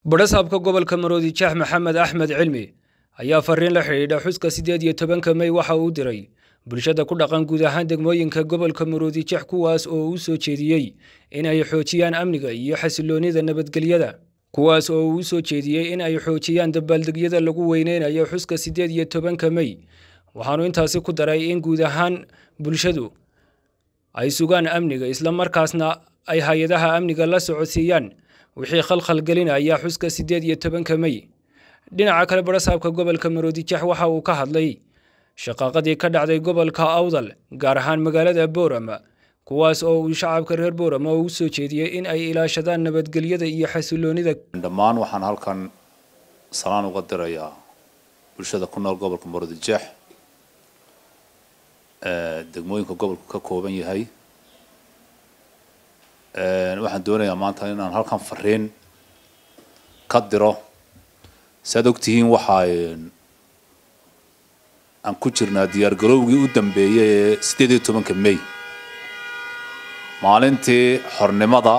badhasaabka gobolka maroodi jax maxamed axmed cilmi ayaa fariin la xidhiidha xuska siddeed iyo tobanka mey waxa uu diray bulshada ku dhaqan guud ahaan degmooyinka gobolka maroodi jax kuwaas oo uu soo jeediyey in ay xoojiyaan amniga iyo xasiloonnida nabadgelyada kuwaas oo uu soo jeediyey in ay xoojiyaan dabaaldegyada lagu weyneynayo xuska siddeed iyo tobanka mey waxaanu intaasi ku daray in guud ahaan bulshadu ay sugaan amniga islamarkaasna ay hay-adaha amniga la socodsiiyaan wixii khalkhal gelinaya xuska siddeed iyo tobanka mey dhinaca kale badhasaabka gobolka maroodijax waxa uu ka hadlay shaqaaqadii ka dhacday gobolka awdal gaar ahaan magaalada boorama kuwaas oo uu shacabka reer boorama u soo jeediyey in ay ilaashadaan nabadgelyada iyo xasiloonida dhammaan waxaan halkan salaan uga dirayaa bulshada ku nool gobolka maroodijeex degmooyinka gobolku ka kooban yahay waxaan doonayaa maanta inaan halkan fariin ka diro saad ogtihiin waxaa aan ku jirnaa diyaar garowgii u dambeeyay ee siddeed iyo tobanka may maalintii xornimada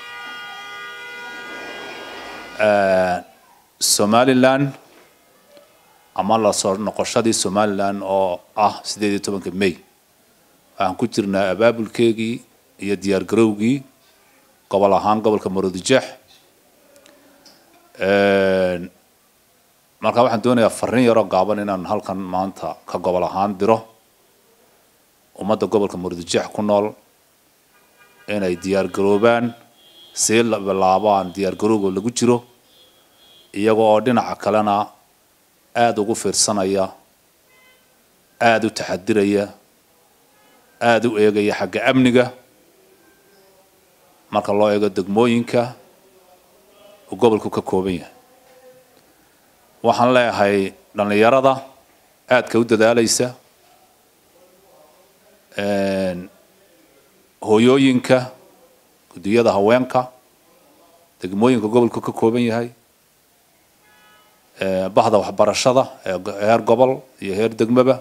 somalilan ama la soo noqoshadii somalilan oo ah siddeed iyo tobanka may waxaan ku jirnaa abaabulkeegii iyo diyaar garowgii gobol ahaan gobolka maroodijeex marka waxaan doonayaa fariin yaroo gaaban inaan halkan maanta ka gobol ahaan diro ummadda gobolka maroodijeex ku nool inay diyaar garoobaan sii bilaabaan diyaar garowga lagu jiro iyaga oo dhinaca kalena aada ugu fiirsanaya aada u taxadiraya aada u eegaya xagga amniga marka loo eego degmooyinka uu gobolku ka kooban yahay waxaan leeyahay dhallinyarada aadka u dadaalaysa hooyooyinka guddiyada haweenka degmooyinka gobolku ka kooban yahay bahda waxbarashada ee heer gobol iyo heer degmaba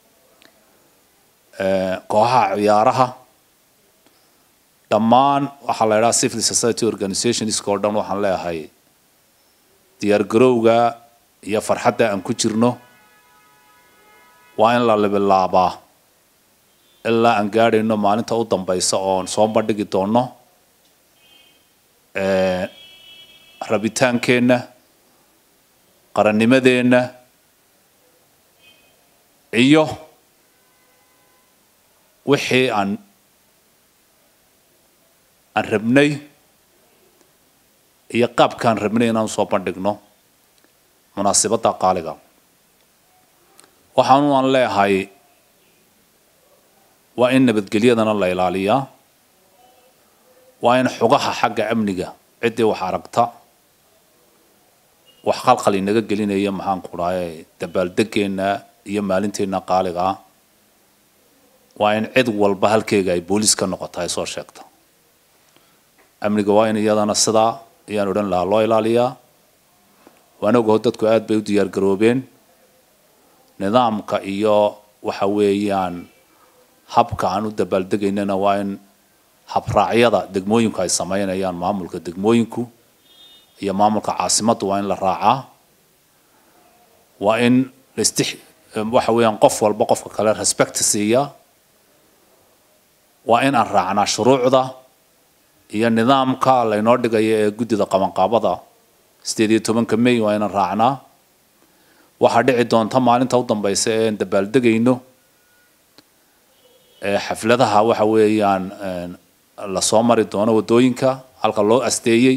kooxaha ciyaaraha dhammaan waxaa la idhaha civil society organizationska oo dhan waxaan leeyahay diyaar garowga iyo farxadda aan ku jirno waa in la libilaabaa ilaa aan gaadhayno maalinta u dambaysa oon soo bandhigi doono rabitaankeenna qarannimadeenna iyo wixii aan aan rabnay iyo qaabkaan rabnay inaan soo bandhigno munaasibadda qaaliga waxaanu aan leeyahay waa in nabadgelyadana la ilaaliyaa waa in xugaha xagga amniga ciddii wax aragta wax khalkhal inaga gelinaya maxaan ku dhahay dabaaldegeenna iyo maalinteenna qaaliga ah waa in cid walba halkeega ay booliis ka noqota ay soo sheegta amniga waa in iyadana sidaa ayaan odhan lahaa loo ilaaliyaa waan ogaho dadku aad bay u diyaar garoobeen nidaamka iyo waxa weeyaan habka aan u dabaaldegaynana waa in habraacyada degmooyinku ay sameynayaan maamulka degmooyinku iyo maamulka caasimaddu waa in la raacaa waa in lastix waxa weeyaan qof walba qofka kale respect siiya waa in aan raacnaa shuruucda iyo nidaamka laynoo dhigaya ee guddida qabanqaabada siddeed iyo tobanka may waa inaan raacnaa waxaa dhici doonta maalinta u dambaysa ee aan dabaaldegayno xafladaha waxa weeyaan lasoo mari doono waddooyinka halka loo asteeyey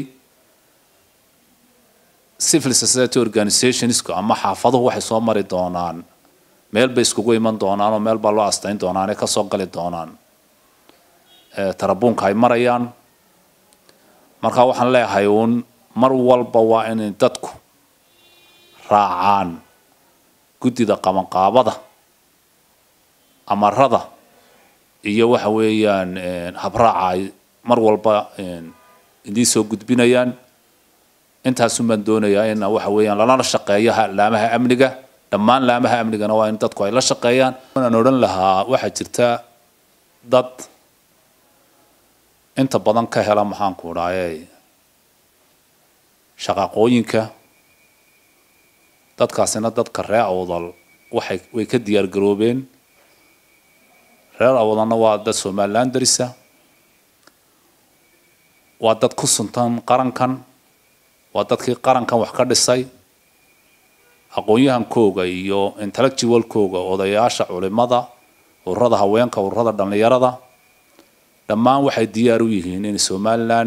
civil society organizationska ama xaafaduhu waxay soo mari doonaan meel bay iskugu iman doonaan oo meel baa loo asteyn doonaan ee kasoo gali doonaan tarabuunka ay marayaan marka waxaan leeyahay uun mar walba waa inay dadku raacaan guddida qabanqaabada amarada iyo waxa weeyaan habraaca ay mar walba idiin soo gudbinayaan intaasun baan doonayaa in waxa weeyaan lalala shaqeeyo laamaha amniga dhammaan laamaha amnigana waa in dadku ay la shaqeeyaan aan odhan lahaa waxaa jirta dad inta badan ka hela maxaan ku dhahay shaqaqooyinka dadkaasina dadka reer awdal waxay way ka diyaar garoobeen reer awdalna waa dad somaliland darisa waa dad ku suntan qarankan waa dadkii qarankan wax ka dhisay aqoon-yahankooga iyo intellectualkooga odayaasha culimada ururada haweenka ururada dhallinyarada dhammaan waxay diyaar u yihiin in somaliland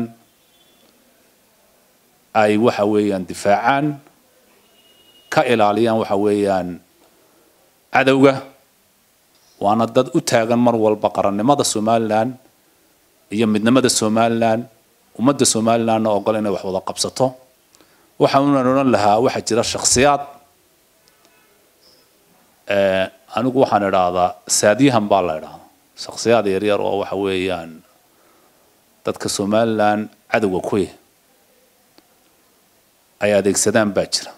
ay waxa weeyaan difaacaan ka ilaaliyaan waxa weeyaan cadowga waana dad u taagan mar walba qarannimada somaliland iyo midnimada somaliland ummadda somalilandna ogol inay wax wada qabsato waxaanan odhan lahaa waxaa jira shakhsiyaad anigu waxaan idhaahdaa saadyahan baa la idhahdaa shakhsiyaad yaryar oo waxa weeyaan dadka somaliland cadowga kuya ay adeegsadaan baa jira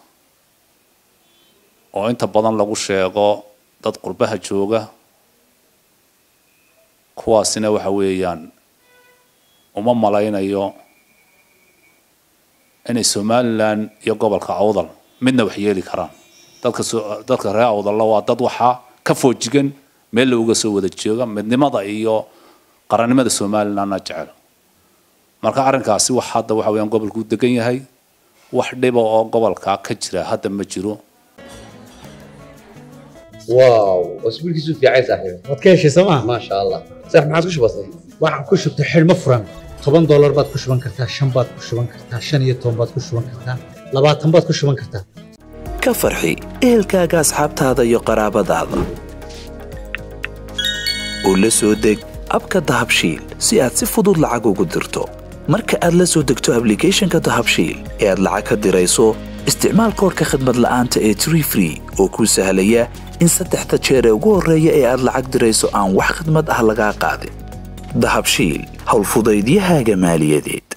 oo inta badan lagu sheego dad qurbaha jooga kuwaasina waxa weeyaan uma malaynayo inay somaliland iyo gobolka awdal midna wax yeeli karaan dadka dadka reer awdalla waa dad waxaa ka foojigan meel looga soo wada jooga midnimada iyo qarannimada somalilandna jecel marka arrinkaasi wax hadda waxa weeyaan gobolku u degan yahay wax dhiba oo gobolka ka jira hadda ma jiro واو واسبوع كيسو في عايز صاحبي waad ka heshay sooma ما شاء الله صح ما عاد كش بسيط waxaan ku shubtay xidhmo furan toban doolar baad ku shuban kartaa shan baad ku shuban kartaa shan iyo toban baad ku shuban kartaa labaatan baad ku shuban kartaa ka farxi ehelkaaga asxaabtaada iyo qaraabadaada u la soo deg abka dahabshiil si aad si fudud lacag ugu dirto marka aad la soo degto ablicathonka dahabshiil ee aad lacag ka dirayso isticmaal koorka khadmad la'aanta ee tree free oo kuu sahlaya in saddexda jeer ee ugu horreeya ee aad lacag dirayso aan wax khidmad ah lagaa qaadin dahabshiil howlfudaydiyahaaga maaliyadeed